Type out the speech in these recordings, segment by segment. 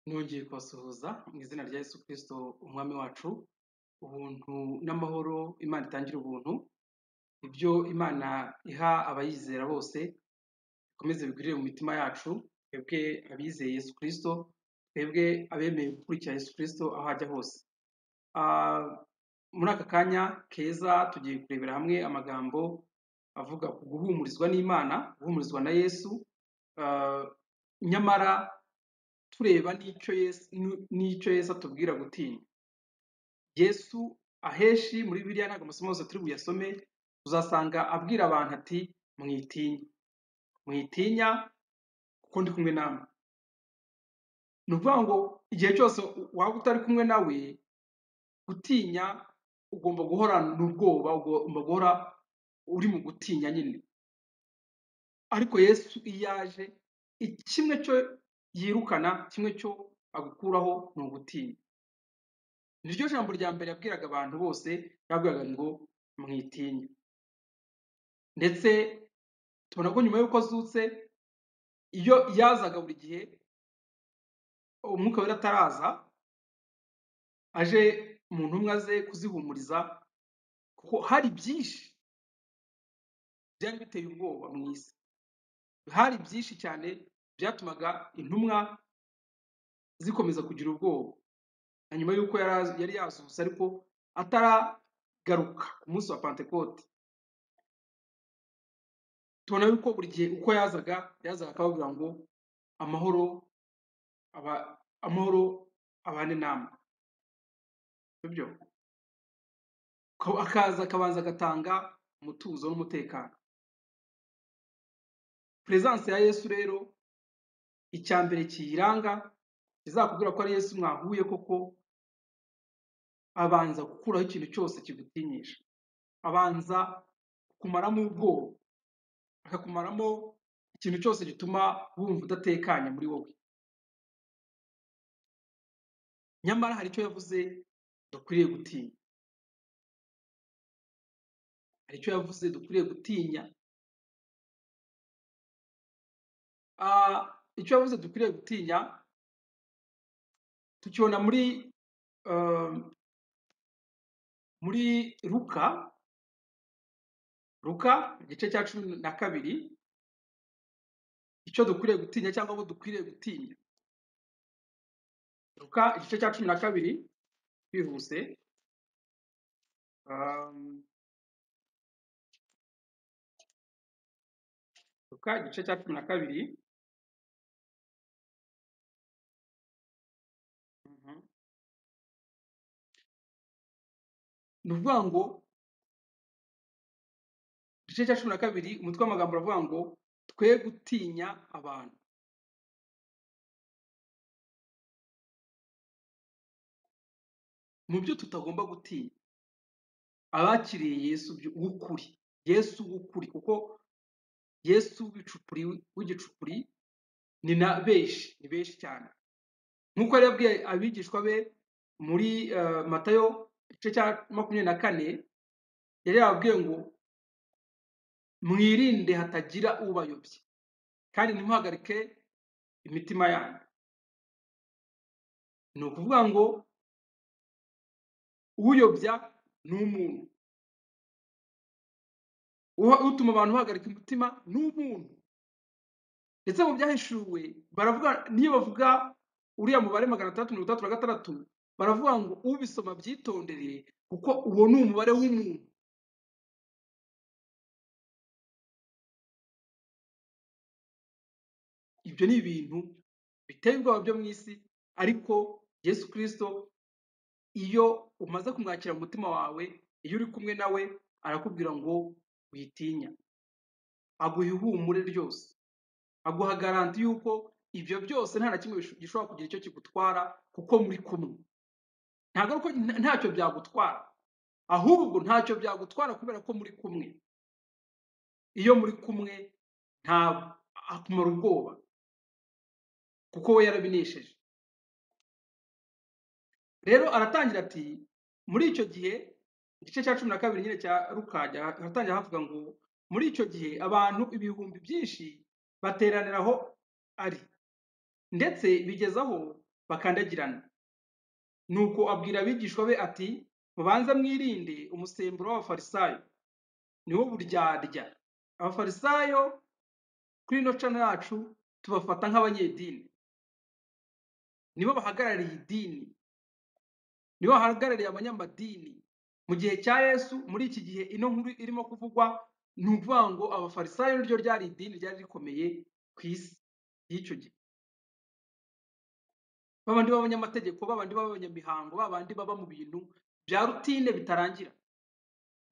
Nongeye kubasuhuza mu izina rya Yesu Kristo umwami wacu, ubuntu n'amahoro Imana itangire ubuntu, ibyo Imana iha abayizera bose bikomeze bigwirire mu mitima yacu, twebwe abizeye Yesu Kristo, twebwe abemeye gukurikira Yesu Kristo aho ajya hose. Ah, muri aka kanya keza tugiye kurebera hamwe amagambo avuga ku guhumurizwa n'Imana, guhumurizwa na Yesu, ah, nyamara tureba n'icyo Yesu n'icyo Yesu atubwira gutinya. Yesu aheshi muri Bibiliya ntabwo amasomo yose turi buyasome, uzasanga abwira abantu ati mwitinya, mwitinya kuko ndi kumwe namwe. Ni ukuvuga ngo igihe cyose waba utari kumwe nawe, gutinya ugomba guhorana ubwoba, ugomba guhora uri mu gutinya nyine. Ariko Yesu iyo aje, kimwe cyo yirukana, kimwe cyo agukuraho ni ugutinya. Niryo jambo rya mbere yabwiraga abantu bose, yabwiraga ngo mwitinya. Ndetse tubona ko nyuma y'uko azutse, iyo yazaga buri gihe, umwuka wera ataraza, aje mu ntumwa ze kuzihumuriza, kuko hari byinshi byari biteye ubwoba mu isi. Hari byinshi cyane byatumaga intumwa zikomeza kugira ubwoba. Na nyuma y'uko yari az- yari yazutse ariko ataragaruka ku munsi wa Pentekote, tubona yuko buri gihe uko yazaga, yazaga akababwira ngo amahoro aba, amahoro abane namwe. Sibyo? Ka- Akaza akabanza agatanga umutuzo n'umutekano. Peresanse ya Yesu rero icya mbere kiyiranga izakubwira ko ari Yesu mwahuye koko abanza gukuraho ikintu cyose kigutinyisha abanza kumaramo ubwoba akakumaramo ikintu cyose gituma wumva udatekanye muri wowe nyamara hari icyo yavuze dukwiriye gutinya hari icyo yavuze dukwiriye gutinya Ah, icyo yavuze dukwiriye gutinya tukibona muri um, muri luka luka igice cya cumi na kabiri icyo dukwiriye gutinya cyangwa abo dukwiriye gutinya luka igice cya cumi na kabiri bihuse um, luka igice cya cumi na kabiri Mhm. ni ukuvuga ngo igice cya cumi na kabiri umutwe w'amagambo uravuga ngo twe gutinya abantu mu byo tutagomba gutinya abakiriye yesu byo- w'ukuri yesu w'ukuri kuko yesu w'ibicupuri w'igicupuri ni na benshi ni benshi cyane nk'uko yari yabwiye abigishwa be muri eh, matayo igice cya makumyabiri na kane yari yababwiye ngo mwirinde hatagira ubayobya kandi ntimuhagarike imitima yanyu ni ukuvuga ngo uyobya ni umuntu Uha- utuma abantu bahagarika umutima ni umuntu ndetse mu byahishuwe baravuga niyo bavuga uriya mubare magana atandatu mirongo itandatu na gatandatu baravuga ngo ubisoma byitondere kuko uwo ni umubare w'umuntu ibyo ni ibintu biteye ubwoba byo mu isi ariko yesu kirisito iyo umaze kumwakira mu mutima wawe iyo uri kumwe nawe arakubwira ngo witinya aguha ihumure ryose aguha garanti y'uko ibyo byose nta na kimwe bisho- gishobora kugira icyo kigutwara kuko muri kumwe ntabwo ari uko nta- ntacyo byagutwara ahubwo ntacyo byagutwara kubera ko muri kumwe iyo muri kumwe nta akumara ubwoba kuko we yarabinesheje rero aratangira ati muri icyo gihe igice cya cumi na kabiri nyine cya rukajya haratangira havuga ngo muri icyo gihe abantu ibihumbi byinshi bateranira aho ari ndetse bigezaho bakandagirana nuko abwira abigishwa be ati mubanza mwirinde umusemburo w'abafarisayo niwo buryarya abafarisayo kuri ino cana yacu tubafata nk'abanyedini nibo bahagarariye idini nibo bahagarariye abanyamadini mu gihe cya yesu muri iki gihe ino nkuru irimo kuvugwa ni ukuvuga ngo abafarisayo niryo ryari idini ryari rikomeye ku isi y'icyo gihe babandi b'abanyamategeko babandi b'abanyamihango babandi baba mu bintu bya rutine bitarangira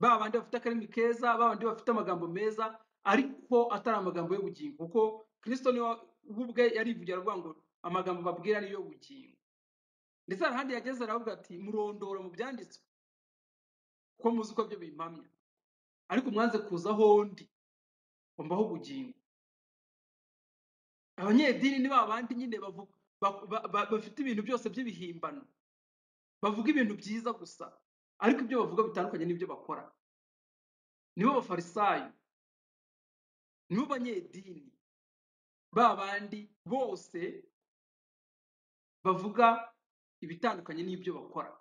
babandi bafite akarimi keza babandi bafite amagambo meza ariko atari amagambo y'ubugingo kuko kristo niwe we ubwe yarivugira avuga ngo amagambo babwira niyo bugingo ndetse hari ahandi yageze aravuga ati murondora mu byanditswe kuko muzi ko byo bimpamya ariko mwanze kuzaho ndi mbaho ubugingo abanyedini ni ba bandi nyine bavuga ba- ba- ba- bafite ibintu byose by'ibihimbano bavuga ibintu byiza gusa ariko ibyo bavuga bitandukanye n'ibyo bakora nibo bafarisayo nibo banyedini ba bandi bose bavuga ibitandukanye n'ibyo bakora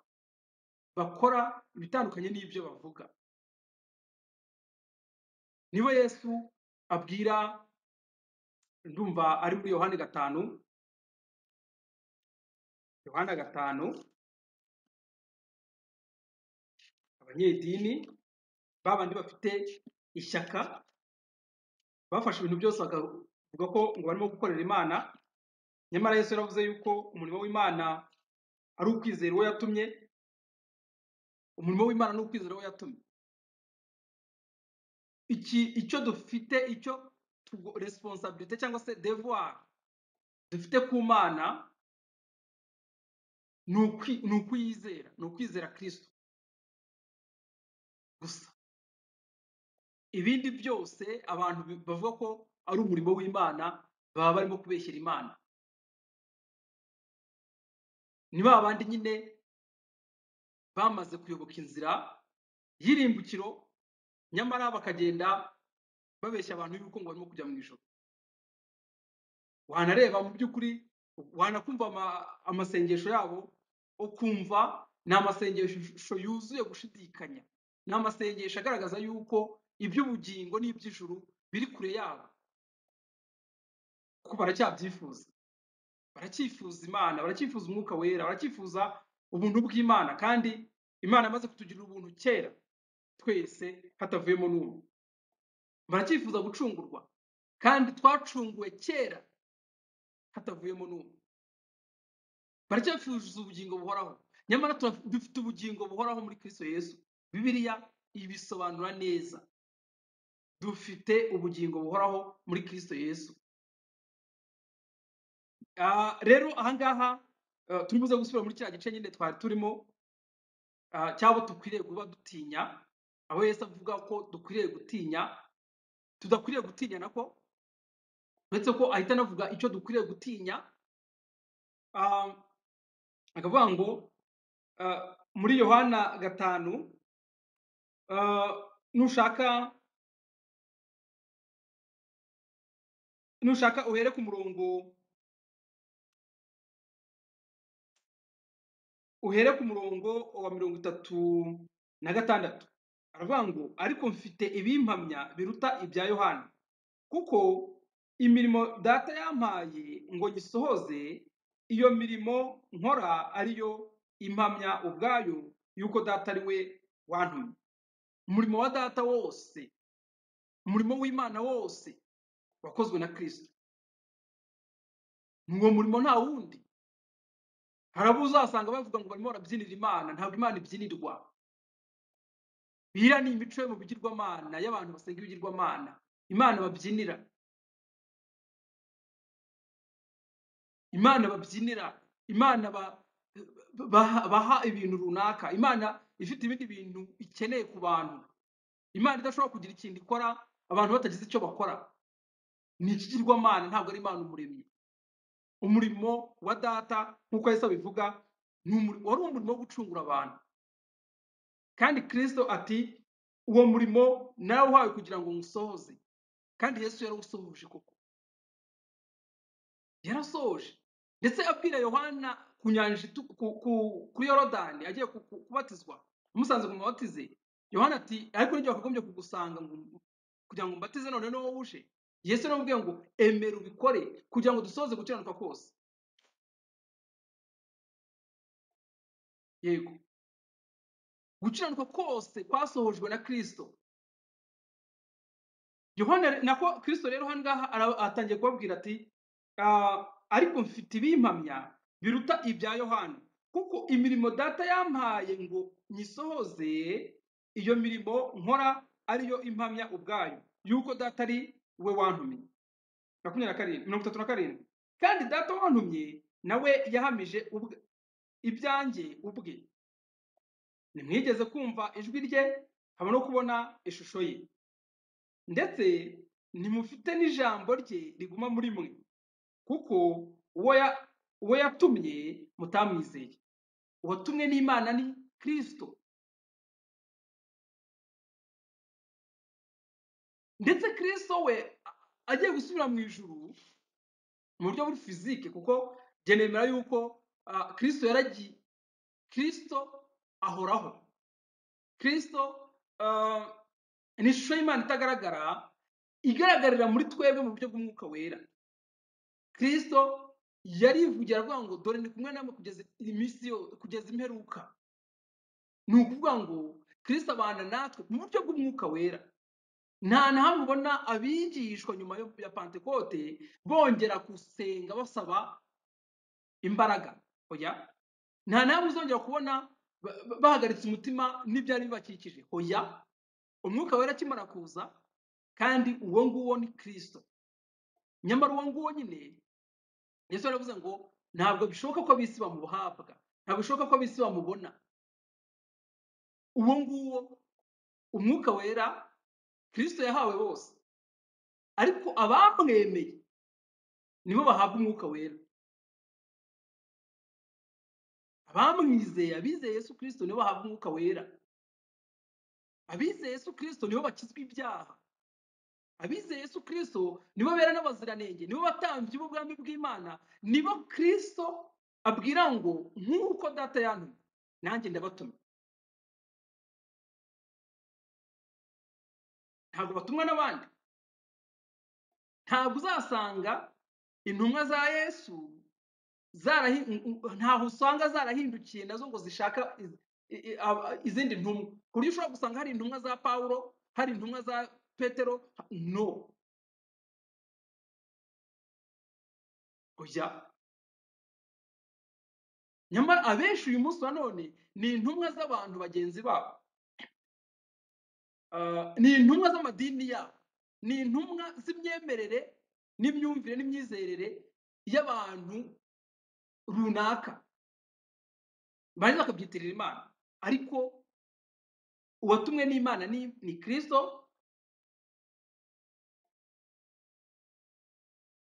bakora ibitandukanye n'ibyo bavuga nibo yesu abwira ndumva ari muri yohani gatanu yohana gatanu abanyedini ba bandi bafite ishyaka bafashe ibintu byose bakavuga ko ngo barimo gukorera imana nyamara yesu yaravuze yuko umurimo w'imana ari ukwizera uwo yatumye umurimo w'imana ni ukwizera uwo yatumye iki icyo dufite icyo tugo- responsibility cyangwa se devoir dufite ku mana ni ukwi- ni ukwiyizera ni ukwizera kristo gusa ibindi byose abantu bi- bavuga ko ari umurimo w'imana baba barimo kubeshyera imana ni ba bandi nyine bamaze kuyoboka inzira y'irimbukiro nyamara bakagenda babeshya abantu y'uko ngo barimo kujya mu ijoro wanareba mu by'ukuri wanakumva ama- amasengesho yabo ukumva ni amasengesho yuzuye gushidikanya ni amasengesho agaragaza yuko iby'ubugingo n'iby'ijuru biri kure yabo kuko baracyabyifuza baracyifuza imana baracyifuza umwuka wera baracyifuza ubuntu bw'imana kandi imana amaze kutugirira ubuntu kera twese hatavuyemo n'umwe baracyifuza gucungurwa kandi twacunguwe kera hatavuyemo n'umwe baracyafuza ubugingo buhoraho nyamara tura- dufite ubugingo buhoraho muri kristo yesu bibiliya ibisobanura neza dufite ubugingo buhoraho muri kristo yesu Ah, rero ahangaha ah, turimo gusubira muri kiriya gice nyine twari turimo ah, cyabo dukwiriye kuba dutinya aho yesu avuga ko dukwiriye gutinya tudakwiriye gutinya nako uretse ko ahita anavuga icyo dukwiriye gutinya ah, akavuga ngo ah, muri yohana gatanu ah, nushaka nushaka uhere ku murongo uhere ku murongo wa mirongo itatu na gatandatu aravuga ngo ariko mfite ibimpamya biruta ibya yohana kuko imirimo data yampaye ngo nyisohoze iyo mirimo nkora ariyo impamya ubwayo yuko data ari we wantumye umurimo wa data wose umurimo w'imana wose wakozwe na kristo ni uwo murimo nta wundi hari abo uzasanga bavuga ngo barimo barabyinira imana ntabwo imana ibyinirwa biriya ni imico yo mu bigirwamana y'abantu basenga ibigirwamana imana babyinira imana babyinira imana ba- ba- baha ibintu runaka imana ifite ibindi bintu ikeneye ku bantu imana idashobora kugira ikintu ikora abantu batagize icyo bakora ni ikigirwamana ntabwo ari imana umuremyi umurimo wa data nk'uko yesu abivuga ni umuri- wari umurimo wo gucungura abantu kandi kristo ati uwo murimo narawuhawe kugira ngo nywusohoze kandi yesu yarawusohoje koko yarasohoje ndetse abwira yohana ku nyanja itu- ku- ku- kuri yorodani agiye ku- ku- kubatizwa amusanze ngo mubatize yohana ati ariko n'igihe wakagombye kugusanga ngo- kugira ngo mbatize none ni wowe uje yesu aramubwiye ngo emera ubikore kugira ngo dusohoze gukiranuka kose yego gukiranuka kose kwasohojwe na kirisito yohana nako kirisito rero hano ngaha ara- atangiye kubabwira ati "Ah, ariko mfite ibimpamya biruta ibya yohana kuko imirimo data yampaye ngo nyisohoze iyo mirimo nkora ariyo impamya ubwayo yuko data ari we wantumye makumyabiri na karindwi mirongo itatu na karindwi kandi data wantumye nawe yahamije ubwe- ibyanjye ubwe ntimwigeze kumva ijwi rye haba no kubona ishusho ye ndetse ntimufite n'ijambo rye riguma muri mwe kuko uwo ya- uwo yatumye mutamwizeye uwatumwe n'imana ni kirisito ndetse kirisito we a- agiye gusubira mu ijuru mu buryo buri fizike kuko njye nemera yuko ah, kirisito yaragiye kirisito ahoraho kirisito ah, ni ishusho y'imana itagaragara igaragarira muri twebwe mu buryo bw'umwuka wera kristo yarivugira avuga ngo dore ndi kumwe namwe kugeza iminsi yo kugeza imperuka ni ukuvuga ngo kristo abana natwe mu buryo bw'umwuka wera nta na hamwe ubona abigishwa nyuma yo- ya pantekote bongera gusenga basaba imbaraga oya nta na hamwe uzongera kubona ba- ba- bahagaritse umutima n'ibyari bibakikije oya umwuka wera akimara kuza kandi uwo nguwo ni kristo nyamara uwo nguwo nyine yesu yaravuze ngo ntabwo bishoboka ko ab'isi bamuhabwa ntabwo bishoboka ko ab'isi bamubona uwo nguwo umwuka wera kristo yahawe bose ariko abamwemeye nibo bahabwa umwuka wera abamwizeye abizeye yesu kristo nibo bahabwa umwuka wera abizeye yesu kristo nibo bakizwa ibyaha abizeye yesu kristo nibo bera n'abaziranenge nibo batambyi b'ubwami bw'imana nibo kristo abwira ngo nk'uko data yantumye nanjye ndabatumye ntabwo batumwa n'abandi ntabwo uzasanga intumwa za yesu zarahi- ntaho usanga zarahindukiye nazo ngo zishaka iz- i- i- ab- izindi ntumwa ku buryo ushobora gusanga hari intumwa za pawulo hari intumwa za petero no oya nyamara abenshi uyu munsi nanone ni intumwa z'abantu bagenzi babo Ah, ni intumwa z'amadini yabo ni intumwa z'imyemerere n'imyumvire n'imyizerere y'abantu runaka barangiza bakabyitirira imana ariko uwatumwe n'imana ni, ni kristo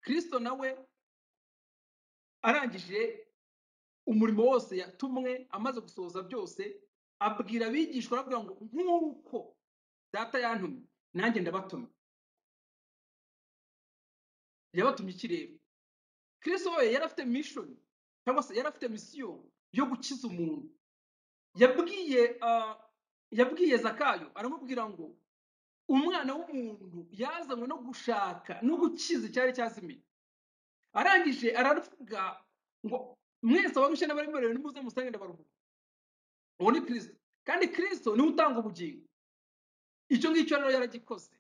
kristo nawe arangije umurimo wose yatumwe amaze gusohoza byose abwira abigishwa arababwira ngo nk'uko data yantumye nanjye ndabatumye yabatumye iki rero kristo we yari afite mishoni cyangwa se yari afite misiyo yo gukiza umuntu yabwiye ah, yabwiye zakayo aramubwira ngo umwana w'umuntu yazanywe no gushaka no gukiza icyari cyazimiye arangije aravuga ngo mwese abarushye n'abaremerewe nimuze musange ndabaruhuka uwo ni kristo kandi kristo niwe utanga ubugingo icyo ngicyo rero yaragikoze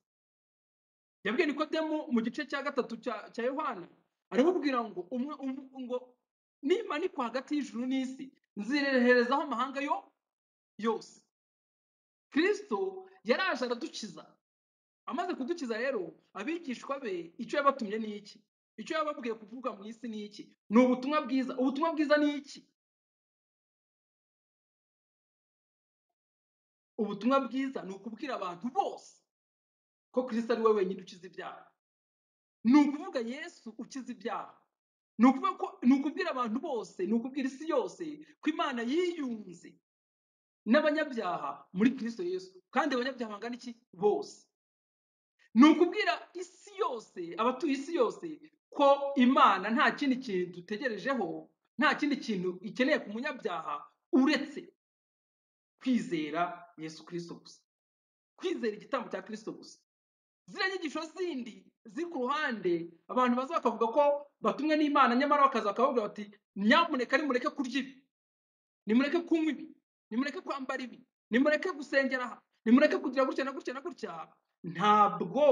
yabwiye nikodemu mu gice cya gatatu cya cya yohana aramubwira ngo umwe um- ngo nimanikwa hagati y'ijuru n'isi nzireherezaho amahanga yo yose kristo yaraje aradukiza amaze kudukiza rero abigishwa be icyo yabatumye ni iki icyo yababwiye kuvuga mu isi ni iki ni ubutumwa bwiza ubutumwa bwiza ni iki ubutumwa bwiza ni ukubwira abantu bose ko kristo ari we wenyine ukiza ibyaha ni ukuvuga yesu ukiza ibyaha ni ukuvuga ko ni ukubwira abantu bose ni ukubwira isi yose ko imana yiyunze n'abanyabyaha muri kristo yesu kandi abanyabyaha bangana iki bose ni ukubwira isi yose abatuye isi yose ko imana nta kindi kintu dutegerejeho nta kindi kintu ikeneye ku munyabyaha uretse kwizera yesu kirisito gusa kwizera igitambo cya kirisito gusa ziriya nyigisho zindi ziri ku ruhande abantu baza bakavuga ko batumwe n'imana nyamara bakaza bakababwira bati nyamuneka nimureke kurya ibi nimureke kunywa ibi nimureke kwambara ibi nimureke gusengera aha nimureke kugira gutya na gutya na gutya ntabwo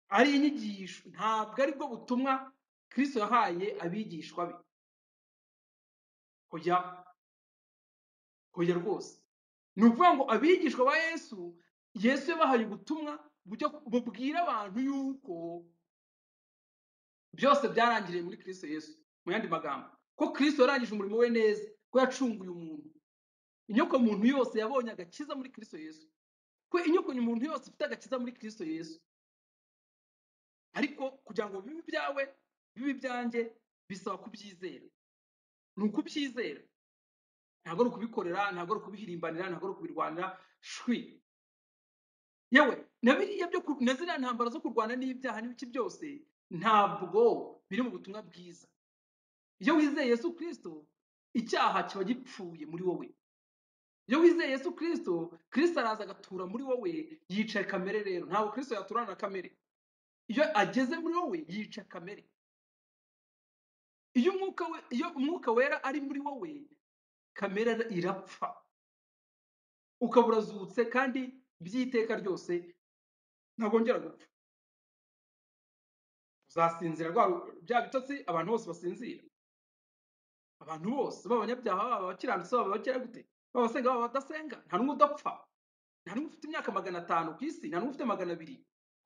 ari inyigisho ntabwo aribwo butumwa kirisito yahaye abigishwa be kujya kujya rwose ni ukuvuga ngo abigishwa ba yesu yesu yabahaye ubutumwa bujya bubwira abantu yuko byose byarangiriye muri kirisito yesu mu yandi magambo ko kirisito yarangije umurimo we neza ko yacunguye umuntu inyoko muntu yose yabonye agakiza muri kirisito yesu ko inyoko muntu yose ifite agakiza muri kirisito yesu ariko kugira ngo bibe ibyawe bibe ibyanjye bisaba kubyizera ni ukubyizera ntabwo ari ukubikorera ntabwo ari ukubihirimbanira ntabwo ari ukubirwanira shwi yewe na biriya byo ku- na ziriya ntambara zo kurwana n'ibyaha n'ibiki byose ntabwo biri mu butumwa bwiza iyo wizeye yesu kirisito icyaha kiba gipfuye muri wowe iyo wizeye yesu kirisito kirisito araza agatura muri wowe yicaye kamere rero ntabwo kirisito yaturana na kamere iyo ageze muri wowe yica kamere iyo umwuka we iyo umwuka wera ari muri wowe kamere irapfa ukaba urazutse kandi by'iteka ryose ntagongera gupfa uzasinzira rwa bya bitotsi abantu bose basinzira abantu bose baba abanyabyaha baba abakiranutsi baba abakera gute baba abasenga baba abadasenga nta n'umwe udapfa nta n'umwe ufite imyaka magana atanu ku isi nta n'umwe ufite magana abiri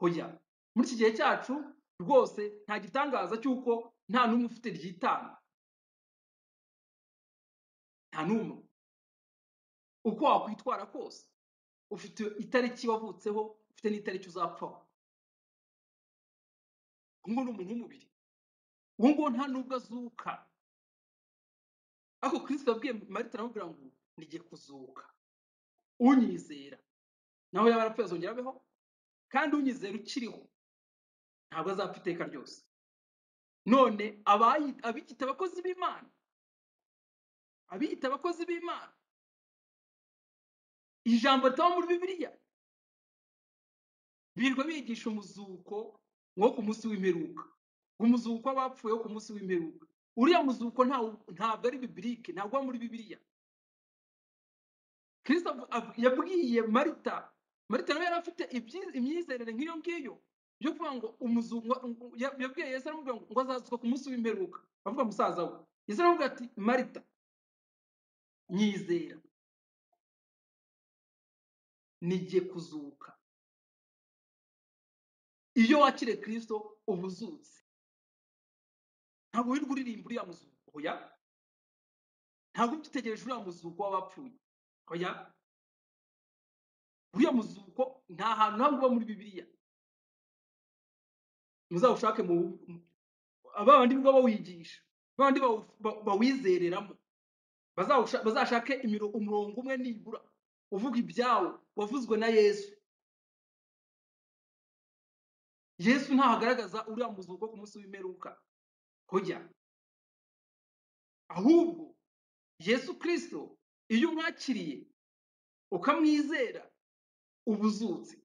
hoya muri iki gihe cyacu rwose nta gitangaza cy'uko nta n'umwe ufite ryitanga nta n'umwe uko wakwitwara kose ufite itariki wavutseho ufite n'itariki uzapfaho uwo nguwo ni umuntu w'umubiri uwo nguwo nta n'ubwo azuka ariko kirisito yabwiye marita aramubwira ngo nigiye kuzuka unyizera naho yaba yarapfuye azongera abeho kandi unyizera ukiriho ntabwo azapfa iteka ryose none abayi- abiyita abakozi b'imana abiyita abakozi b'imana ijambo ritaba muri bibiliya birirwa bigisha umuzuko wo ku munsi w'imperuka umuzuko w'abapfuye wo ku munsi w'imperuka uriya muzuko ntawo- ntabwo ari bibilike ntabwo uba muri bibiliya kirisito avu- avu- yabwiye marita marita nawe yari afite ibyi- imyizerere nk'iyo ngiyo yo kuvuga ngo umuzuko yabwiye yesu aramubwira ngo ngo azazuka ku munsi w'imperuka avuga musaza we yesu aramubwira ati marita nyizera nigiye kuzuka iyo wakiriye kirisito uba uzutse ntabwo wirirwa uririmba uriya muzuko oya ntabwo ugitegereje uriya muzuko w'abapfuye oya uriya muzuko nta hantu hamwe uba muri bibiliya muzawushake mu ba bandi baba bawigisha ba bandi bawu- ba- bawizereramo Bazawusha- bazashake imiro- umurongo umwe nibura uvuga ibyawo wavuzwe na yesu yesu ntahagaragaza uriya muzuko ku munsi w'imperuka kujya ahubwo yesu kirisito iyo umwakiriye ukamwizera uba uzutse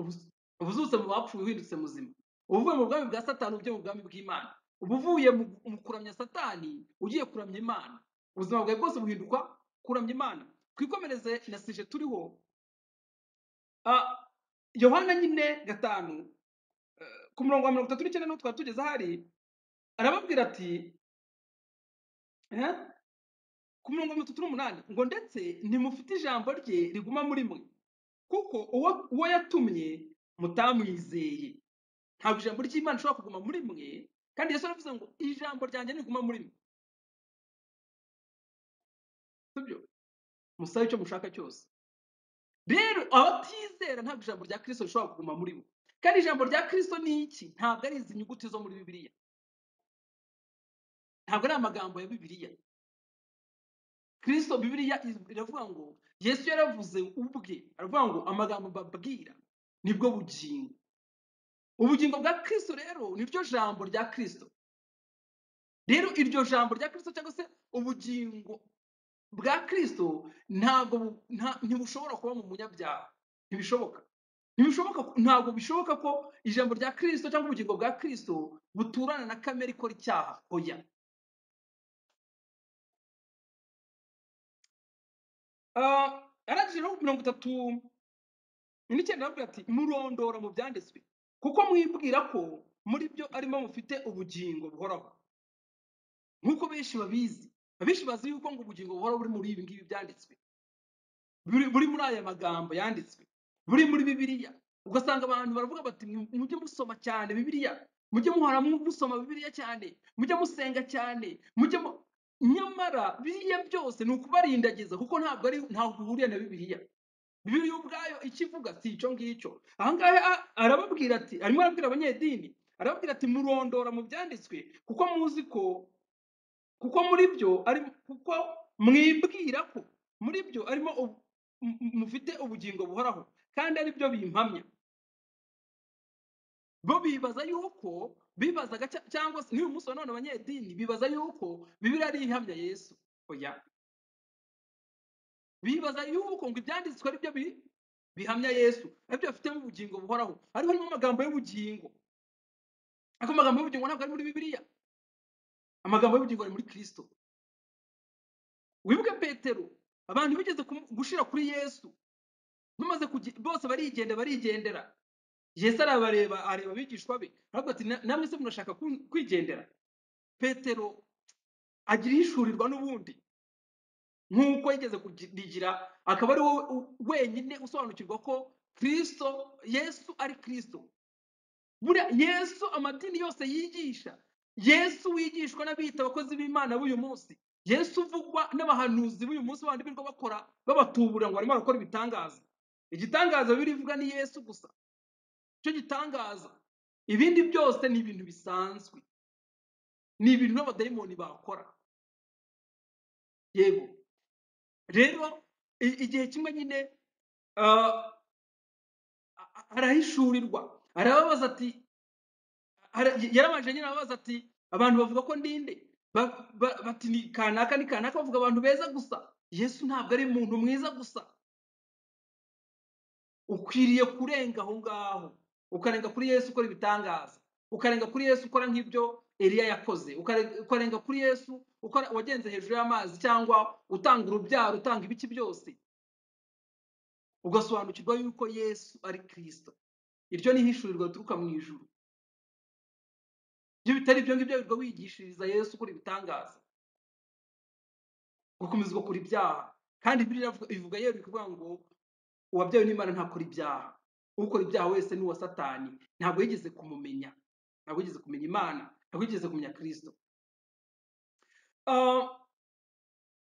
ubu- uba uzutse mu bapfuye uhindutse muzima uba uvuye mu bwami bwa satani ujya mu bwami bw'imana uba uvuye mu mu kuramya satani ugiye kuramya imana ubuzima bwawe bwose buhinduka kuramya imana twikomereze na sije turiho Ah, yohana nyine gatanu eh, ku murongo wa mirongo itatu n'icyenda niho twari tugeze ahari arababwira ati eh, ku murongo wa mirongo itatu n'umunani ngo ndetse ntimufite ijambo rye riguma muri mwe kuko uwo uwo yatumye mutamwizeye ntabwo ijambo ry'imana rishobora kuguma muri mwe kandi yesu yaravuze ngo ijambo ryanjye ntiguma muri mwe sibyo musabe icyo mushaka cyose rero abatizera ntabwo ijambo rya kirisito rishobora kuguma muri bo kandi ijambo rya kirisito ni iki ntabwo ari izi nyuguti zo muri bibiliya ntabwo ari amagambo ya bibiliya kirisito bibiliya iravuga ngo yesu yaravuze ubwe aravuga ngo amagambo babwira nibwo bugingo ubugingo bwa kristo rero ni ryo jambo rya kristo rero iryo jambo rya kristo cyangwa se ubugingo bwa kristo ntabwo bu- nta- ntibushobora kuba mu munyabyaha ntibishoboka ntibishoboka ntabwo bishoboka ko ijambo rya kristo cyangwa ubugingo bwa kristo buturana na kamere ikora icyaha oya Ah, arangije no ku mirongo itatu n'icyenda aravuga ati murondora mu byanditswe kuko mwibwira ko muri byo arimo mufite ubugingo buhoraho nk'uko benshi babizi abenshi bazi yuko ngo ubugingo buhoraho buri muri ibi ngibi byanditswe buri buri muri aya magambo yanditswe buri muri bibiliya ugasanga abantu baravuga bati "Mwe- mujye musoma cyane bibiliya mujye muhora mu- musoma bibiliya cyane mujye musenga cyane mujye mu-" nyamara biriya byose ni ukubarindagiza kuko ntabwo ari ntabwo bihuriye na bibiliya bibiliya ubwayo icyo ivuga si icyo ngicyo aha ngaha arababwira ati arimo arabwira abanyedini arababwira ati murondora mu byanditswe kuko muzi ko kuko muri byo ari kuko mwibwira ko muri byo arimo ubu- mu- mu- mufite ubugingo buhoraho kandi ari byo bimpamya bo bibaza yuko bibazaga cya- cyangwa se n'uyu munsi wa none abanyedini bibaza yuko bibiri ari ihamya yesu oya bibaza yuko ngo ibyanditswe ari byo bi- bihamya yesu aribyo bafitemo ubugingo buhoraho ariko harimo amagambo y'ubugingo ariko amagambo y'ubugingo ntabwo ari muri bibiliya amagambo y'ubugingo ari muri kristo wibuke petero abantu bigeze kumu- gushira kuri yesu bamaze kugi- bose barigenda barigendera yesu arabareba areba abigishwa be aravuga ati "Na- namwe se murashaka kun- kwigendera petero agira ihishurirwa n'ubundi nk'uko yigeze kugira akaba ari wowe u- wenyine usobanukirwa ko kristo yesu ari kristo buriya yesu amadini yose yigisha yesu wigishwa n'abiyita abakozi b'imana b'uyu munsi yesu uvugwa n'abahanuzi b'uyu munsi bandi birirwa bakora babatuburira ngo barimo barakora ibitangaza igitangaza biri ivuga ni yesu gusa icyo gitangaza ibindi byose ni ibintu bisanzwe ni ibintu n'abadayimoni bakora yego rero i- igihe kimwe nyine ah, a- arahishurirwa arababaza ati Hari- yarabanje nyine ababaza ati abantu bavuga ko ndinde Ba- ba- bati ni kanaka ni kanaka bavuga abantu beza gusa yesu ntabwo ari umuntu mwiza gusa ukwiriye kurenga aho ngaho ukarenga kuri yesu ukora ibitangaza ukarenga kuri yesu ukora nk'ibyo eliya yakoze ukare- ukarenga kuri yesu ukora wagenze hejuru y'amazi cyangwa utanga urubyaro utanga ibiki byose ugasobanukirwa yuko yesu ari kristo iryo ni ihishurirwa rituruka mu ijuru iyo bitari ibyo ngibyo wirirwa wigishiriza yesu ukora ibitangaza gukomeza ugakora ibyaha kandi biriya bivuga yewe bikuvuga ngo uwabyawe n'imana ntakora ibyaha ukora ibyaha wese ni uwa satani ntabwo yigeze kumumenya ntabwo yigeze kumenya imana ntabwo yigeze kumenya kristo Ah,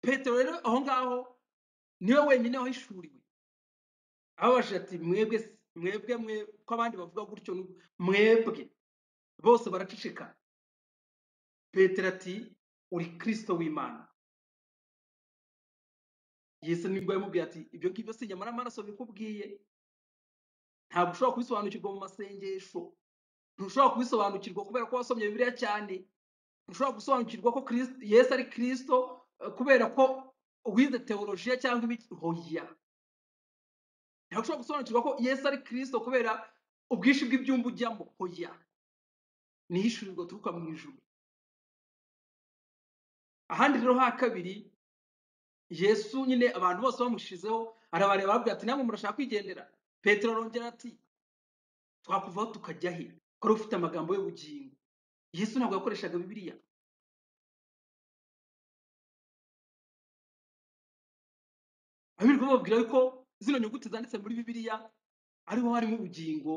petero rero aho ngaho niwe wenyine wahishuriwe ababashije ati mwebwe se- mwebwe mwe ko abandi bavuga gutyo nu- mwebwe bose baraceceka petero ati uri kristo w'imana yesu nibwo yamubwiye ati ibyo ngibyo si inyama n'amaraso bikubwiye ntabwo ushobora kubisobanukirwa mu masengesho ntushobora kubisobanukirwa kubera ko wasomye bibiliya cyane ntushobora gusobanukirwa ko Kristo- yesu ari kristo eh, kubera ko wize teolojiya cyangwa ibiki hoya ntabwo ushobora gusobanukirwa ko yesu ari kristo kubera ubwinshi bw'ibyumba ujyamo hoya ni ihishurirwa turuka mu ijuru ahandi rero ha kabiri yesu nyine abantu bose bamushizeho arabareba arababwira ati namwe murashaka kwigendera petero arongera ati twakuvaho tukajya he ko ari ufite amagambo y'ubugingo yesu ntabwo yakoreshaga bibiliya abirirwa bababwira yuko zino nyuguti zanditse muri bibiliya ariho harimo ubugingo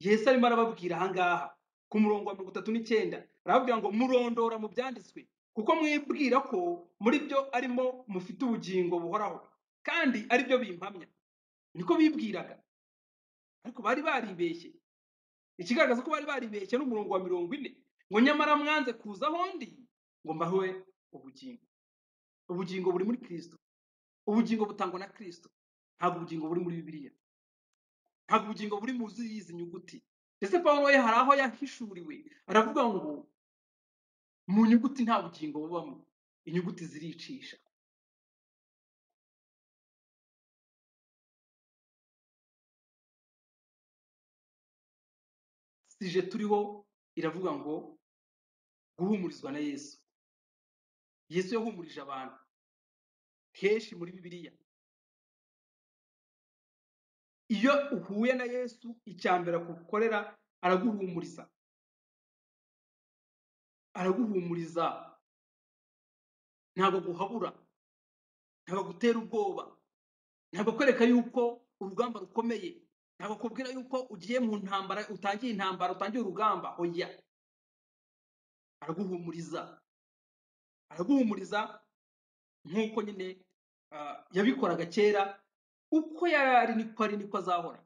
yesu arimo arababwira ahangaha ku murongo wa mirongo itatu n'icyenda arababwira ngo murondora mu byanditswe kuko mwibwira ko muri byo arimo mufite ubugingo buhoraho kandi ari byo bimpamya niko bibwiraga ariko bari baribeshye ikigaragaza ko bari baribeshye n'umurongo wa mirongo ine ngo nyamara mwanze kuza aho ndi ngo mbahe ubugingo ubugingo buri muri kristo ubugingo butangwa na kristo ntabwo ubugingo buri muri bibiliya ntabwo ubugingo buri mu izi nyuguti ndetse pawulo we hari aho yahishuriwe aravuga ngo mu nyuguti nta bugingo bubamo inyuguti ziricisha sije turiho iravuga ngo guhumurizwa na yesu yesu yahumurije abantu henshi muri bibiliya iyo uhuye na yesu icya mbere akukorera araguhumuriza araguhumuriza ntabwo guhabura ntabwo gutera ubwoba ntabwo kwereka yuko urugamba rukomeye ntabwo kubwira yuko ugiye mu ntambara utangiye intambara utangiye urugamba oya araguhumuriza araguhumuriza nk'uko nyine ah, yabikoraga kera uko yarinikwa arinikwa azahora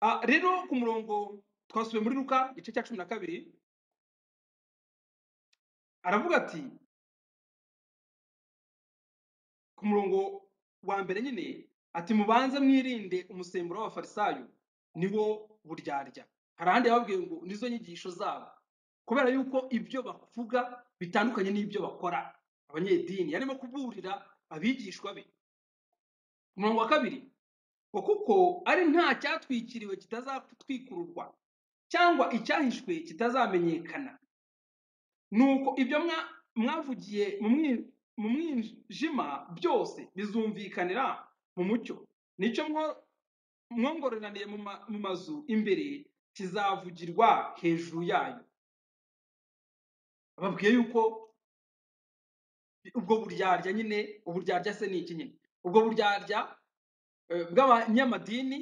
Ah, rero ku murongo twasubiye muri ruka igice cya cumi na kabiri aravuga ati ku murongo wa mbere nyine ati mubanze mwirinde umusemburo w'abafarisayo niwo buryarya hari ahandi yababwiye ngo nizo nyigisho zabo kubera yuko ibyo bavuga bitandukanye n'ibyo bakora abanyedini yarimo kuburira abigishwa be ku murongo wa kabiri ngo kuko ari nta cyatwikiriwe kitazatwikururwa cyangwa icyahishwe kitazamenyekana nuko ibyo mwa- mwavugiye mu mwi- mu mwijima byose bizumvikanira mu mucyo nicyo mwo- mwongoreraniye mu ma- mu mazu imbere kizavugirwa hejuru yayo babwiye yuko ubwo buryarya nyine uburyarya se ni iki nyine ubwo buryarya eh, bw'abanyamadini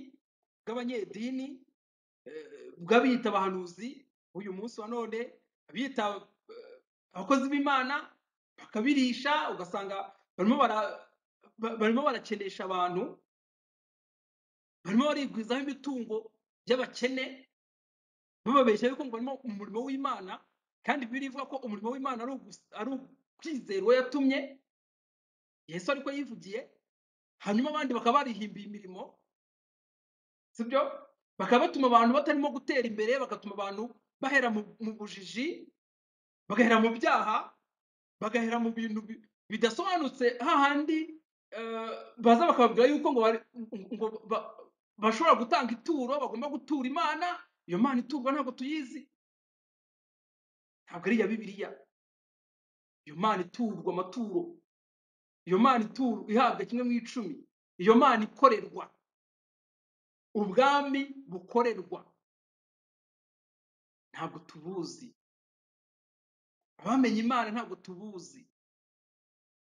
bw'abanyedini eh, bw'abiyita abahanuzi uyu munsi wa none abiyita eh, abakozi b'imana bakabirisha ugasanga barimo bara- ba- barimo barakenesha abantu barimo barigwizaho imitungo y'abakene bababeshya yuko ngo barimo umurimo w'imana kandi birivuga ko umurimo w'imana ari ugus- ari ukwizera uwo yatumye yesu ariko yivugiye hanyuma abandi bakaba barihimbiye imirimo sibyo bakaba batuma abantu batarimo gutera imbere bagatuma abantu bahera mu mu bujiji bagahera mu byaha bagahera mu bintu bi- bidasobanutse hahandi eh, baza bakababwira yuko ngo bari- ngo ba- bashobora gutanga ituro bagomba gutura imana iyo mana iturwa ntabwo tuyizi ntabwo ari iya bibiliya iyo mana iturwa amaturo iyo mana iturwa ihabwa kimwe mu icumi iyo mana ikorerwa ubwami bukorerwa ntabwo tubuzi abamenye imana ntabwo tubuzi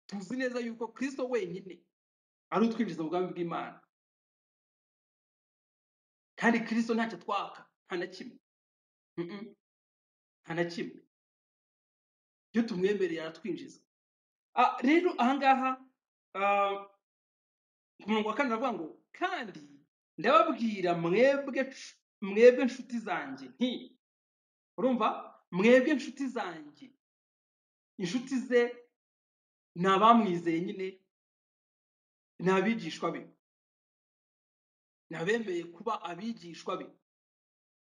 tuzi neza yuko kristo wenyine ari utwinjiza mu bwami bw'imana kandi kristo ntacyo twaka nta na kimwe Mm-mm. nta na kimwe iyo tumwemereye aratwinjiza Ah, rero ahangaha ah, ku murongo wa kane aravuga ngo kandi ndababwira mwebwe nshu- mwebwe nshuti zanjye nti urumva mwebwe nshuti zanjye inshuti ze ni abamwizeye nyine ni abigishwa be ni abemeye kuba abigishwa be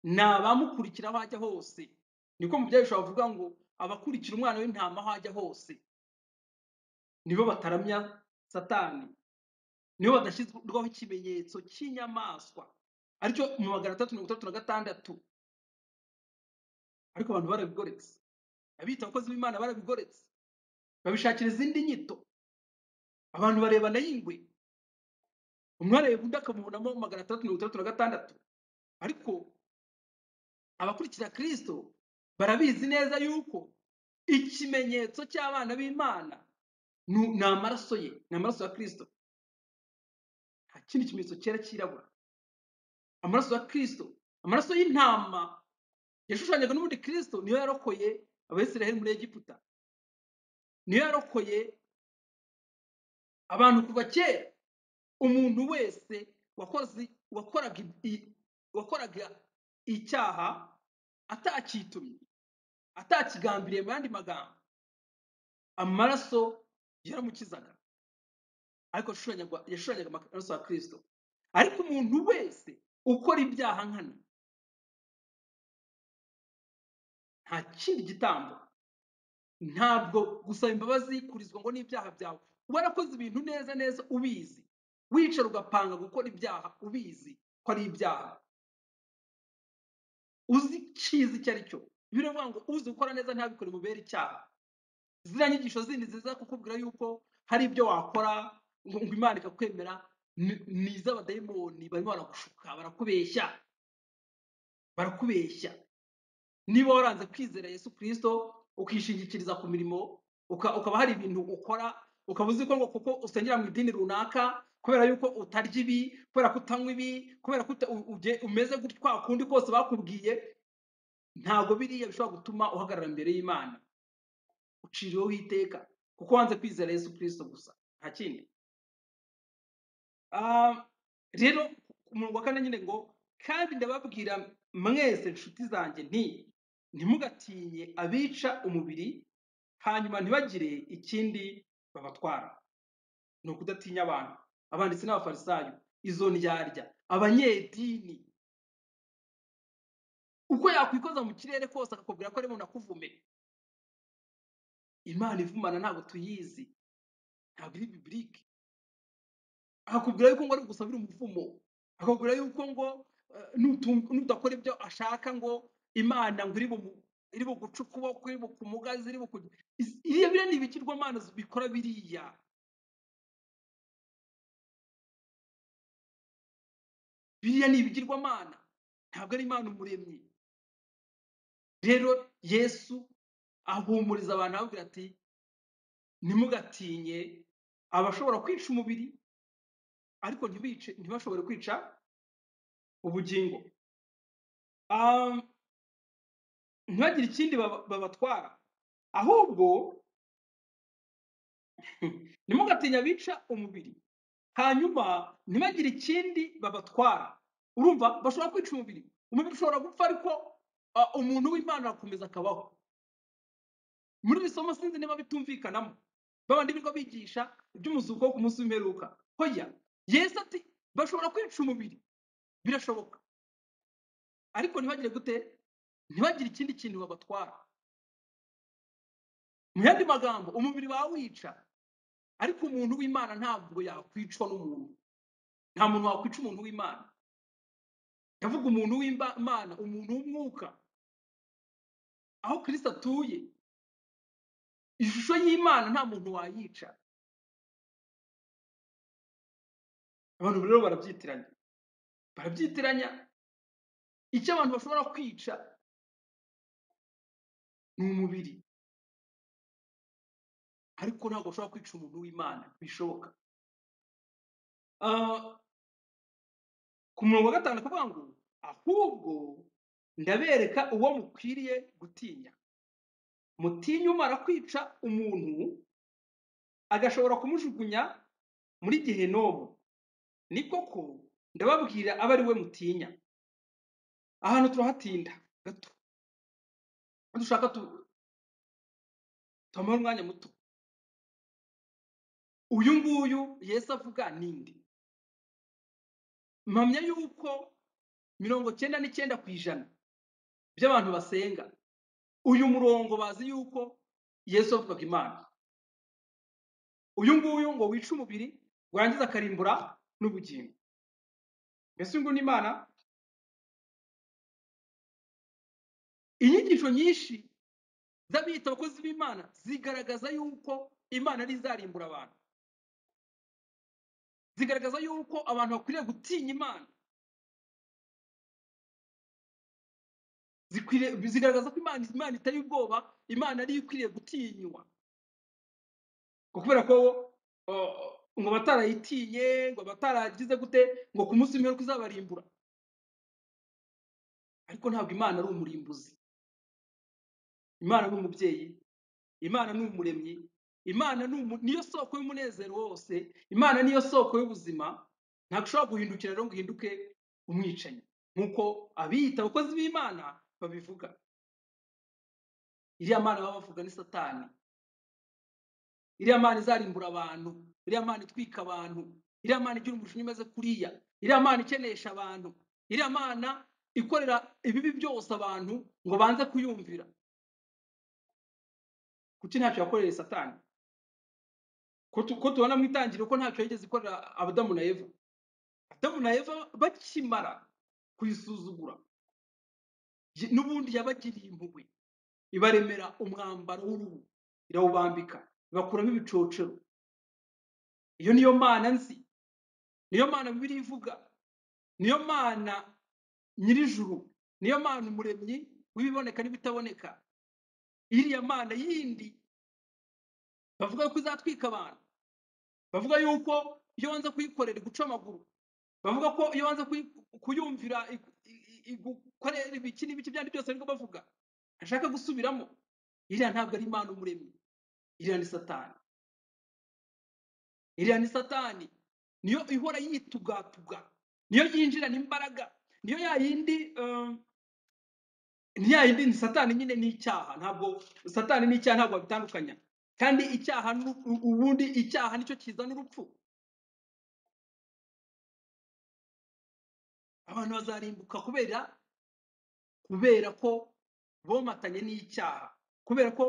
ni abamukurikira aho ajya hose niko mu byahisho bavuga ngo abakurikira umwana w'intama aho ajya hose nibo bataramya satani nibo badashyirwaho ikimenyetso cy'inyamaswa aricyo mu magana atatu mirongo itandatu na gatandatu ariko abantu barabigoretse abita abakozi b'imana barabigoretse babishakira izindi nyito abantu barebana y'ingwe umwe areba undi akamubonamo magana atandatu mirongo itandatu na gatandatu ariko abakurikira kristo barabizi neza yuko ikimenyetso cy'abana b'imana nu- ni amaraso ye ni amaraso ya kristo nta kindi kimenyetso cyera cyirabura amaraso ya kristo amaraso y'intama yashushanyaga n'ubundi kristo niyo yarokoye abayisiraheli muri egiputa niyo yarokoye abantu kuva kera umuntu wese wakoze wakoraga i- wakoraga icyaha atakitumye atakigambiriye mu yandi magambo amaraso yaramukizaga ariko yashushanyaga yashushanyaga amaraso ya kristo ariko umuntu wese ukora ibyaha nkana nta kindi gitambo ntabwo gusaba imbabazi kurizwa ngo n'ibyaha byawe warakoze ibintu neza neza ubizi wicara ugapanga gukora ibyaha ubizi ko ari ibyaha uzi icyizi icyo ari cyo biravuga ngo uzi gukora neza ntabikore mubere icyaha ziriya nyigisho zindi ziza kukubwira yuko hari ibyo wakora ngo ngo imana ikakwemera ni ni iz'abadayimoni barimo baragushuka barakubeshya barakubeshya niba waranze kwizera yesu kirisito ukishingikiriza ku mirimo uka- ukaba hari ibintu ukora ukaba uzi ko ngo kuko usengera mu idini runaka kubera yuko utarya ibi kubera ko utanywa ibi kubera ko uta- u- uge- umeze gutya kwa kundi kose bakubwiye ntabwo biriya bishobora gutuma uhagarara imbere y'imana uciriweho iteka kuko wanze kwizera yesu kirisito gusa nta kindi Ah, rero umurongo wa kane nyine ngo kandi ndababwira mwese nshuti zanjye nti ntimugatinye abica umubiri hanyuma ntibagire ikindi babatwara ni ukudatinya abantu abanditsi n'abafarisayo izo ndyarya abanyedini uko yakwikoza mu kirere kose akakubwira ko ari mu nakuvume imana ivumana ntabwo tuyizi ntabwo iri bibilike akakubwira yuko ngo ari ugusabira umuvumo akakubwira yuko ngo eh, nutum- nudakora ibyo ashaka ngo imana ngo iri bumu- iri buguca ukuboko iri bukumugaze iri buku- Iz- iriya biriya ni ibigirwamana bikora biriya biriya ni ibigirwamana ntabwo ari imana umuremyi rero yesu ahumuriza abantu ababwira ati ntimugatinye abashobora kwica umubiri ariko ntibice ntibashobore kwica ubugingo Ah, ntibagire ikindi baba- babatwara ahubwo ntimugatinya bica umubiri hanyuma ntibagire ikindi babatwara urumva bashobora kwica umubiri umubiri ushobora gupfa ariko ah, umuntu w'imana arakomeza akabaho muri iri somo sinzi niba bitumvikanamo babandi birirwa bigisha iby'umuzuko wo ku munsi w'imperuka hoya yesu ati bashobora kwica umubiri birashoboka ariko ntibagire gute ntibagire ikindi kintu babatwara mu yandi magambo umubiri wawica ariko umuntu w'imana ntabwo yakwicwa n'umuntu nta muntu wakwica umuntu w'imana ndavuga umuntu w'imana umuntu w'umwuka aho kirisito atuye ishusho y'imana nta muntu wayica abantu rero barabyitiranya barabyitiranya icyo abantu bashobora kwica ni umubiri ariko ntabwo bashobora kwica umuntu w'imana bishoboka Ah, ku murongo wa gatanu akavuga ngo ahubwo ndabereka uwo mukwiriye gutinya mutinye umara kwica umuntu agashobora kumujugunya muri gehenomu ni koko ndababwira abe ari we mutinya ahantu turahatinda gato iyo dushaka tu- tuhamare umwanya muto uyu nguyu yesu avuga ninde mpamya yuko mirongo cyenda n'icyenda ku ijana by'abantu basenga uyu murongo bazi yuko yesu avugaga imana uyu nguyu ngo wica umubiri warangiza akarimbura n'ubugingo mbese uyu nguyu ni imana inyigisho nyinshi z'abiyita abakozi b'imana zigaragaza yuko imana ari izarimbura abantu zigaragaza yuko abantu bakwiriye gutinya imana zikwiriye zigaragaza ko imana imana itari ubwoba imana ariyo ikwiriye gutinywa ngo kubera ko uh, ngo batarayitinye ngo bataragize gute ngo ku munsi w'imperuka izabarimbura ariko ntabwo imana ari umurimbuzi imana ni umubyeyi imana ni umuremyi imana ni umu- niyo soko y'umunezero wose imana niyo soko y'ubuzima ntabwo ushobora guhindukira rero ngo uhinduke umwicanyi nk'uko abiyita abakozi b'imana babivuga iriya mana baba bavuga ni satani iriya mana izarimbura abantu iriya mana itwika abantu iriya mana igira umujinya umeze kuriya iriya mana ikenesha abantu iriya mana ikorera ibibi byose abantu ngo banze kuyumvira kuki ntacyo yakoreye satani ko tu- ko tubona mu itangiriro ko ntacyo yigeze ikorera abadamu na eva adamu na eva bakimara kuyisuzugura ye- n'ubundi yabagiriye impuhwe ibaremera umwambaro w'uruhu irawubambika ibakuramo ibicocero iyo niyo mana nzi niyo mana bibiliya ivuga niyo mana nyirijuru niyo mana umuremyi w'ibiboneka n'ibitaboneka iriya mana yindi bavuga ko izatwika abantu bavuga yuko iyo wanze kuyikorera iguca amaguru bavuga ko iyo wanze kuyi- kuyumvira igu- i- i- igukorera ibiki n'ibiki byandi byose ariko bavuga ashaka gusubiramo iriya ntabwo ari imana umuremyi iriya ni satani iriya ni satani niyo ihora yitugatuga niyo yinjirana imbaraga niyo ya yindi um, ni ya yindi ni satani nyine ni icyaha ntabwo satani n'icyaha ntabwo babitandukanya kandi icyaha nu- u- ubundi icyaha nicyo kizana urupfu abantu bazarimbuka kubera kubera ko bomatanye n'icyaha kubera ko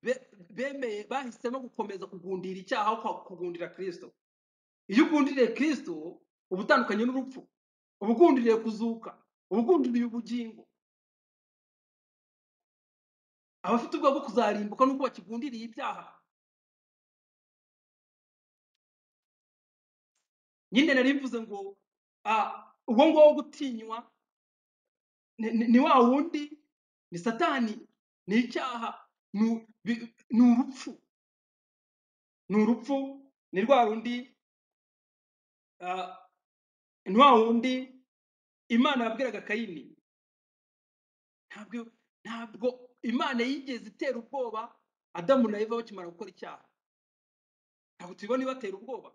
be- bemeye bahisemo gukomeza kugundira icyaha aho kugundira kristo iyo ugundiriye kristo uba utandukanye n'urupfu uba ugundiriye kuzuka uba ugundiriye ubugingo abafite ubwoba bwo kuzarimbuka nuko bakigundiriye ibyaha nyine nari mvuze ngo ah, uwo nguwo gutinywa ni ni- ni wa wundi ni satani ni icyaha ni u- bi- ni urupfu ni urupfu ni rwa rundi ah, ni wa wundi imana yabwiraga kayini ntabwo ntabwo imana yigeze itera ubwoba adamu na eva bakimara gukora icyaha ntabwo tuyibona ibatera ubwoba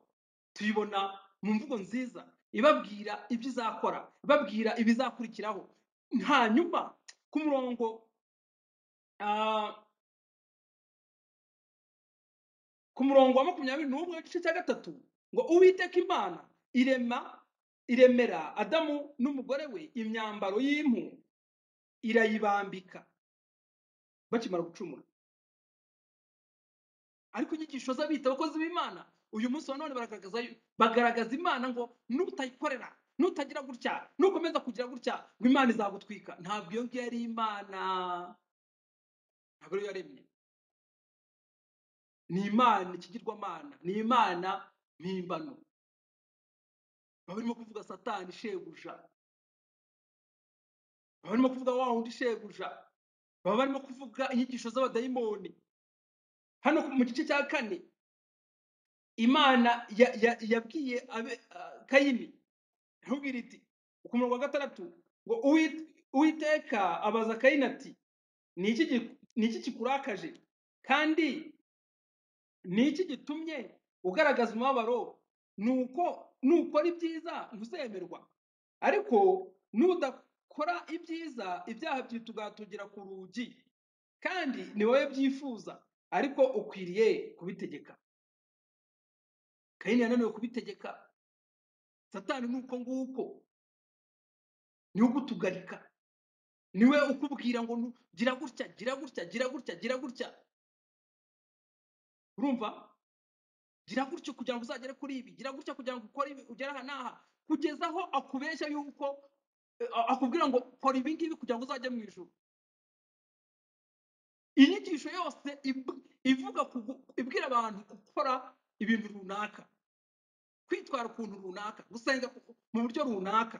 tuyibona mu mvugo nziza ibabwira ibyo izakora ibabwira ibizakurikiraho hanyuma ku murongo ah, ku murongo wa makumyabiri n'umwe igice cya gatatu ngo uwiteka imana irema iremera adamu n'umugore we imyambaro y'impu irayibambika bakimara gucumura ariko inyigisho z'abita abakozi b'imana uyu munsi wa none baragaragaza bagaragaza imana ngo nutayikorera nutagira gutya nukomeza kugira gutya ngo imana izagutwika ntabwo iyo ngiyo ari imana ntabwo ariyo yaremye ni imana ikigirwamana ni imana mpimbano baba barimo kuvuga satani shebuja baba barimo kuvuga wa wundi shebuja baba barimo kuvuga inyigisho z'abadayimoni hano mu gice cya kane imana ya- ya- yabwiye abe- ah, kayini iramubwira iti ku murongo wa gatandatu ngo "Uwit- uwiteka abaza kayini ati ni iki gi- ni iki kikurakaje kandi ni iki gitumye ugaragaza umubabaro nuko nukora ibyiza ntuzemerwa ariko nudakora ibyiza ibyaha byitugatugira ku rugi kandi ni wowe byifuza ariko ukwiriye kubitegeka kayini yananiwe kubitegeka satani ni uko nguko niwe ugutugarika niwe ukubwira ngo nu- gira gutya gira gutya gira gutya gira gutya urumva gira gutya kugira ngo uzagere kuri ibi gira gutya kugira ngo ukore ibi ugere aha n'aha kugeza aho akubeshya yuko eh, a- akubwira ngo kora ibi ngibi kugira ngo uzajye mu ijuru inyigisho yose ibu- ivuga kugu- ibwira abantu gukora ibintu runaka kwitwara ukuntu runaka gusenga ku- mu buryo runaka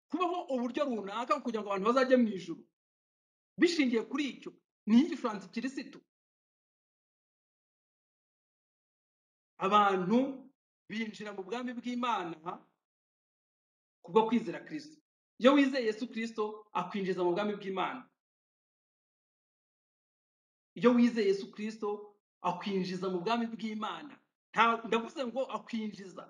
kubaho uburyo runaka kugira ngo abantu bazajye mu ijuru bishingiye kuri icyo ni inyigisho ya antikirisitu abantu binjira mu bwami bw'imana kubwo kwizera kristo iyo wizeye yesu kristo akwinjiza mu bwami bw'imana iyo wizeye yesu kristo akwinjiza mu bwami bw'imana Nta- ndavuze ngo akwinjiza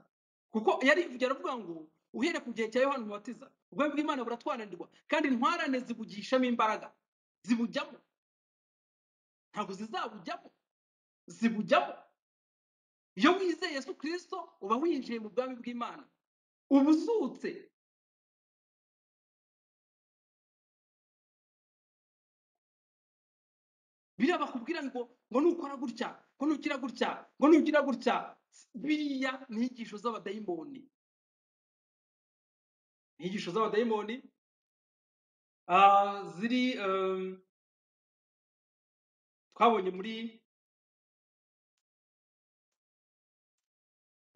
kuko yari aravuga ngo uhereye ku gihe cya yohana umubatiza ubwami bw'imana buratwaranirwa kandi intwarane zibugishamo imbaraga zibujyamo ntabwo zizabujyamo zibujyamo iyo wizeye yesu kristo uba winjiye mu bwami bw'imana ubuzutse biriya bakubwira ngo ngo nukora gutya ngo nugira gutya ngo nugira gutya biriya ni inyigisho z'abadayimoni ni inyigisho z'abadayimoni ah, ziri eh, twabonye muri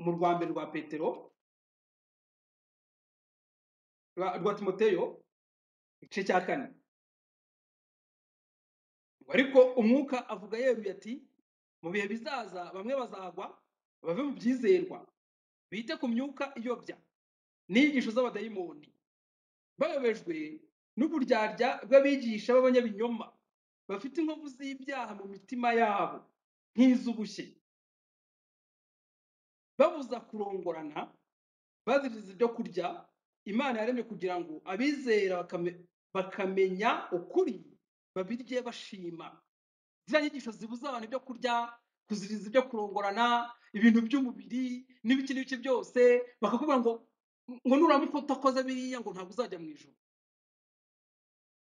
mu rwa mbere rwa petero rwa rwa timoteyo igice cya kane Ngo ariko umwuka avuga yeruye ati mu bihe bizaza bamwe bazagwa bave mu byizerwa bite ku myuka iyobya n'inyigisho z'abadayimoni bayobejwe n'uburyarya bw'abigisha b'abanyabinyoma bafite inkovu z'ibyaha mu mitima yabo nk'iz'ubushye babuza kurongorana baziriza ibyo kurya imana yaremye kugira ngo abizera bakame- bakamenya ukuri babirye bashima ziriya nyigisho zibuza abantu ibyo kurya kuziriza ibyo kurongorana ibintu by'umubiri n'ibiki n'ibiki byose bakakubwira ngo ngo nuramuka utakoze biriya ngo ntabwo uzajya mu ijoro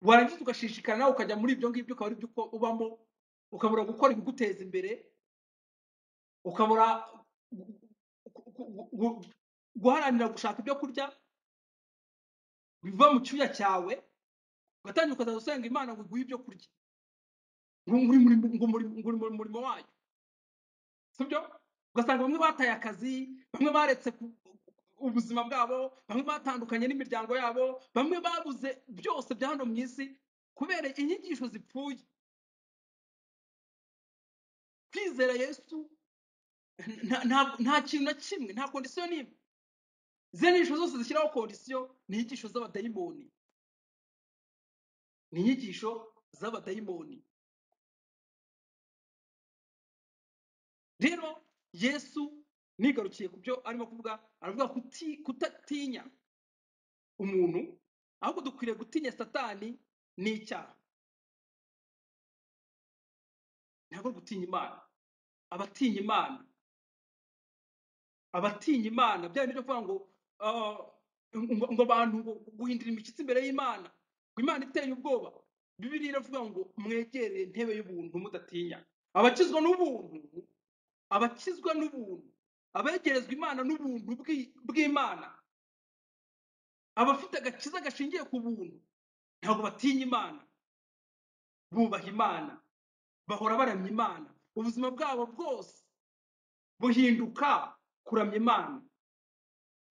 warangiza ugashishikara nawe ukajya muri ibyo ngibyo ukaba ari byo uko ubamo ukabura gukora ibiguteza imbere ukabura gu- gu- gu- gu- guharanira gushaka ibyo kurya biva mu cyuya cyawe ugatangira ukazajya usenga imana ngo iguhe ibyo kurya ngo ngo uri muri ngo muri- ngo uri mu murimo wayo sibyo ugasanga bamwe bataye akazi bamwe baretse ku- ubuzima bwabo bamwe batandukanye n'imiryango yabo bamwe babuze byose bya hano mu isi kubera inyigisho zipfuye kwizera yesu nta nta- nta kintu na kimwe nta kondisiyo n'imwe ziriya nyigisho zose zishyiraho kondisiyo ni inyigisho z'abadayimoni ni inyigisho z'abadayimoni rero yesu nigarukiye ku byo arimo kuvuga aravuga kuti- kutatinya umuntu ahubwo dukwiriye gutinya satani n'icyaha ntabwo gutinya imana abatinya imana abatinya imana bya bindi byo kuvuga ngo ah, ngo ngo abantu ngo guhindura imishyitsi imbere y'imana ngo imana iteye ubwoba bibiliya iravuga ngo mwegere intebe y'ubuntu mudatinya abakizwa n'ubuntu abakizwa n'ubuntu abegerezwa imana n'ubuntu bw'i- bw'imana abafite agakiza gashingiye ku buntu ntabwo batinya imana bubaha imana bahora baramya imana ubuzima bwabo bwose buhinduka kuramya imana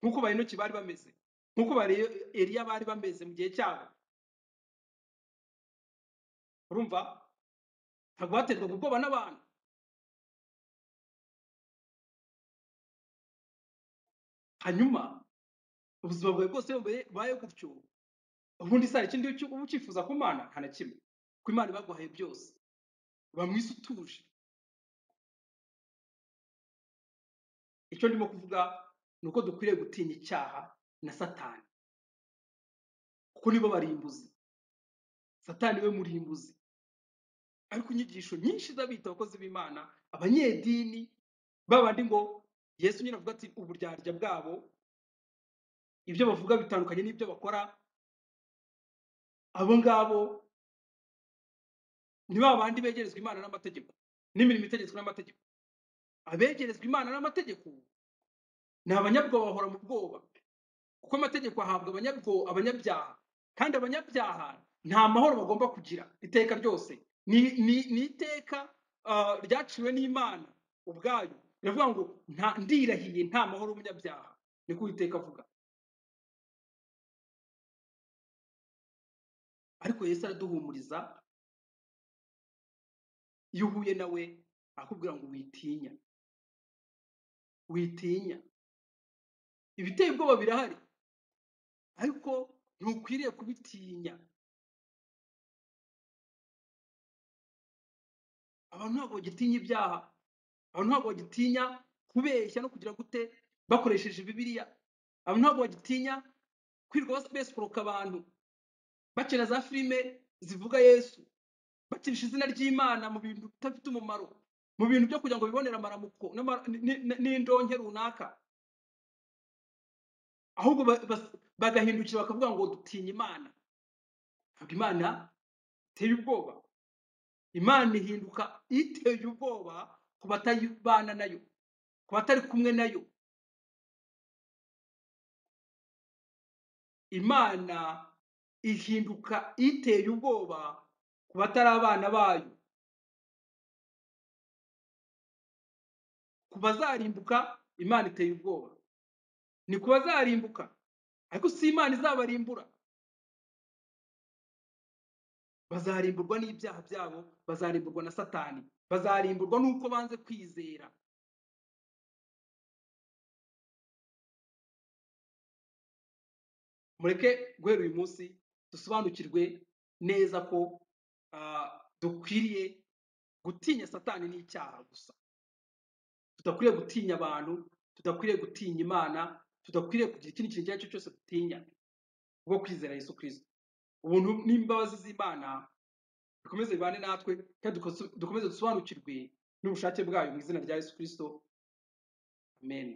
nk'uko bahinoki bari bameze nk'uko bari eliya bari bameze mu gihe cyabo urumva ntabwo baterwaga ubwoba n'abantu hanyuma ubuzima bwawe bwose iyo bubaye bubaye gutyo ubundi sara ikindi uki- uba ukifuza ku mana nta na kimwe ku imana baguhaye byose uba mu isi utuje icyo ndimo kuvuga ni uko dukwiriye gutinya icyaha na satani kuko nibo barimbuzi satani we murimbuzi ariko inyigisho nyinshi z'abita abakozi b'imana abanyedini babandi ngo yesu nyine avuga ati uburyarya bwabo ibyo bavuga bitandukanye n'ibyo bakora abo ngabo ni ba bandi begerezwa imana n'amategeko n'imirimo itegetswe n'amategeko abegerezwa imana n'amategeko ni abanyabwoba bahora mu bwoba kuko amategeko ahabwa abanyabwo abanyabyaha kandi abanyabyaha nta mahoro bagomba kugira iteka ryose ni ni, ni iteka ah, ryaciwe n'imana ubwayo riravuga ngo nta ndirahiye nta mahoro umunyabyaha niko uwiteka avuga ariko yesu araduhumuriza iyo uhuye nawe arakubwira ngo witinya witinya ibiteye ubwoba birahari ariko ntukwiriye kubitinya abantu ntabwo bagitinya ibyaha abantu ntabwo bagitinya kubeshya no kugira gute bakoresheje bibiliya abantu ntabwo bagitinya kwirirwa bas- besiporoka abantu bakina za filime zivuga yesu bakinisha izina ry'imana mu bintu bidafite umumaro mu bintu byo kugira ngo bibonere amaramuko n'amara- ni- ni- n'indonke runaka ahubwo ba- bas- bagahindukira bakavuga ngo dutinya imana ntabwo imana iteye ubwoba imana ihinduka iteye ubwoba ku batayibana nayo ku batari kumwe nayo imana ihinduka iteye ubwoba ku batari abana bayo ku bazarimbuka imana iteye ubwoba ni ku bazarimbuka ariko si imana izabarimbura bazarimburwa n'ibyaha byabo bazarimburwa na satani bazarimburwa n'uko banze kwizera mureke guhera uyu munsi dusobanukirwe neza ko ah, dukwiriye gutinya satani n'icyaha gusa tudakwiriye gutinya abantu tudakwiriye gutinya imana tudakwiriye kugira ikindi kintu icyo ari cyo cyose dutinya kubwo kwizera yesu kirisito ubuntu n'imbabazi z'imana bikomeze bibane natwe kandi dukomeze dusobanukirwe n'ubushake bwayo mu izina rya yesu kirisito amen